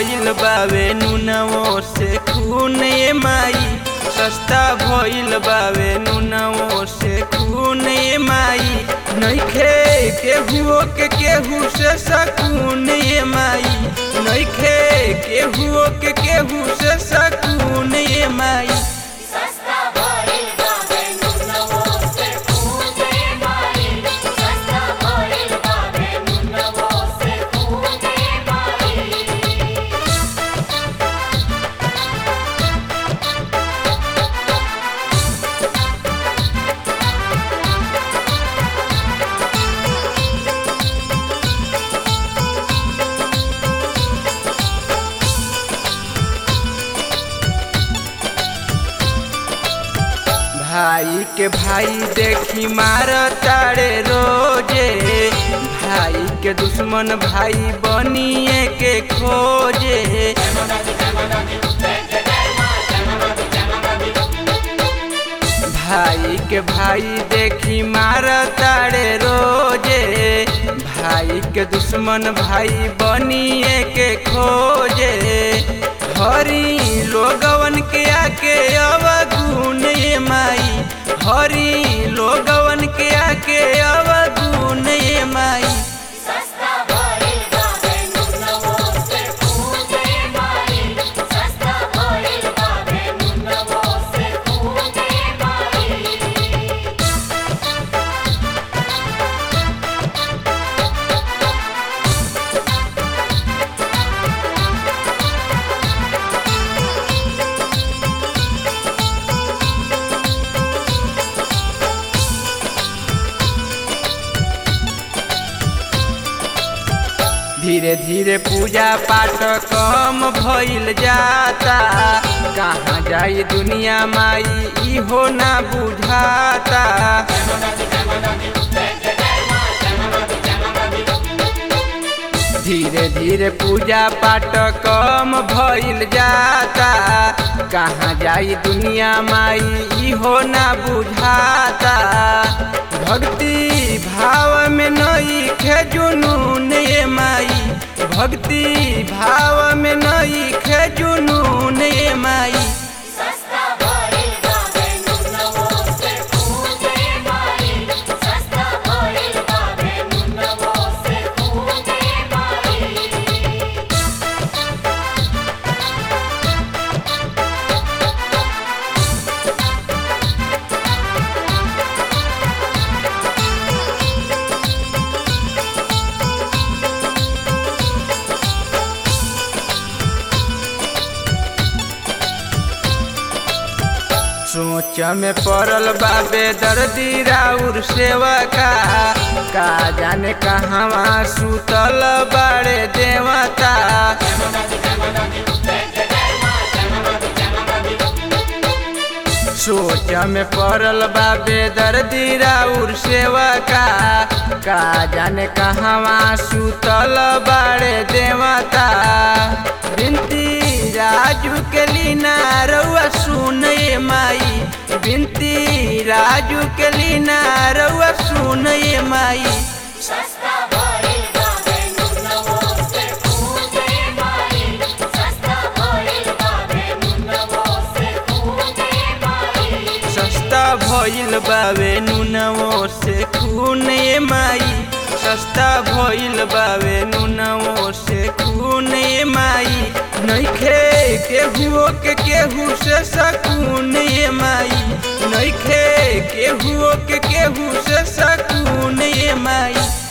भइल बावे नुनवो से खून ए माई सस्ता भइल बावे नुनवो से खून ए माई नइखे केहू के केहू से सकून ए माई नइखे केहू के केहू से सकून ए माई सस्ता भइल बावे नुनवो से खूने माई सस्ता भइल बावे नुनवो से खूने माई भाई के भाई देखी मार तारे रोजे भाई के दुश्मन भाई बनिए के खोजे भाई के भाई देखी मार तारे रोजे भाई के दुश्मन भाई बनिए के खोजे हरी लोगवन के आके अवगुण ये माई हरी लोगवन के आके अवगुण ये माई सस्ता भइल बावे नुनवो से खूने माई सस्ता भइल बावे नुनवो से खूने माई धीरे धीरे पूजा पाठ कम भइल जाता कहाँ जाई दुनिया माई इहो ना बुझाता धीरे धीरे पूजा पाठ कम भइल जाता कहाँ जाई दुनिया माई इहो ना बुझाता भक्ति भाव में नई खे जुनून ये माई भक्ति भाव में नई खे जुनून ये माई सस्ता भइल बावे नुनवो से खूने माई सस्ता भइल बावे नुनवो से खूने माई सोच में पड़ल बाबे दर्दी राउर सेवा का का जाने कहवा सुतल बाड़े देवता सोच में पड़ल बाबे दर्दी राउर सेवा का का जाने कहवा सुतल बाड़े देवता बिनती राजू के लीना रउआ सुन ये माई बिनती राजू के लीना रउआ सुन ये माई सस्ता भइल बावे नुनवो से खूने माई सस्ता भइल बावे नुनवो से खूने माई सस्ता भइल बावे नुनवो से खून ये माई सस्ता भइल बावे नुनवो से खून ये माई नइखे केहू के केहू से सकून ये माई नइखे केहू के केहू से सकून ये माई